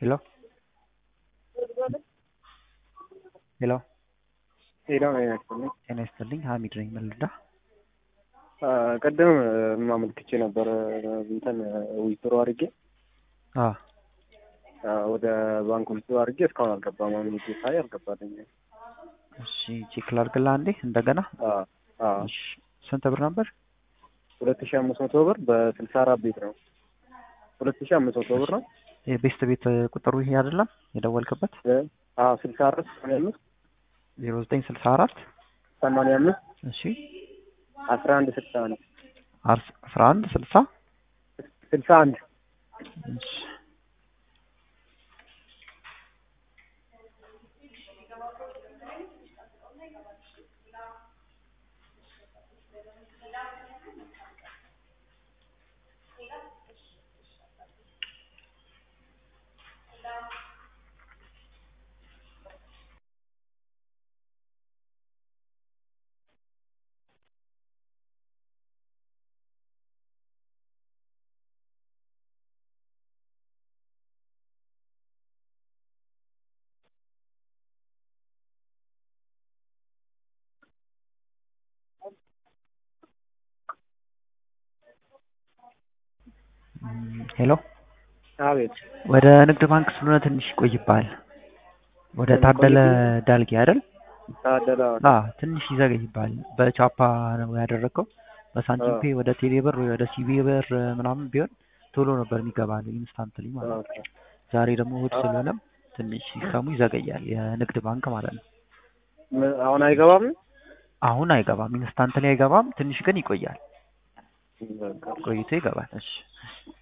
ሄሎ ሄሎ ሌላ ነው ያስፈልኝ። ጤና ይስጥልኝ ሀሚድ ነኝ መልዳ ቀደም ማመልክቼ ነበር እንትን ዊዝድሮ አድርጌ አ ወደ ባንክ ዊዝድሮ አድርጌ እስካሁን አልገባም። አሁን ሄጄ ሳይ አልገባልኝ። እሺ ቼክ ላድርግልህ አንዴ እንደገና እሺ ስንት ብር ነበር ሁለት ሺህ አምስት መቶ ብር በስልሳ አራት ቤት ነው። ሁለት ሺህ አምስት መቶ ብር ነው። የቤስት ቤት ቁጥሩ ይሄ አይደለም የደወልክበት ስልሳ አራት ሰማንያ አምስት ዜሮ ዘጠኝ ስልሳ አራት ሰማንያ አምስት እሺ አስራ አንድ ስልሳ ነው አስራ አንድ ስልሳ ስልሳ አንድ እሺ ሄሎ አቤት ወደ ንግድ ባንክ ስለሆነ ትንሽ ይቆይብሃል። ወደ ታደለ ዳልጌ አይደል? ታደለ አ ትንሽ ይዘገይብሃል። በቻፓ ነው ያደረገው። በሳንቲም ፔ ወደ ቴሌ ብር ወይ ወደ ሲቢ ብር ምናምን ቢሆን ቶሎ ነበር የሚገባል ኢንስታንትሊ ማለት ነው። ዛሬ ደግሞ እሑድ ስለሆነም ትንሽ ሲስተሙ ይዘገያል። የንግድ ባንክ ማለት ነው። አሁን አይገባም። አሁን አይገባም፣ ኢንስታንትሊ አይገባም። ትንሽ ግን ይቆያል። ቆይቶ ይገባል። እሺ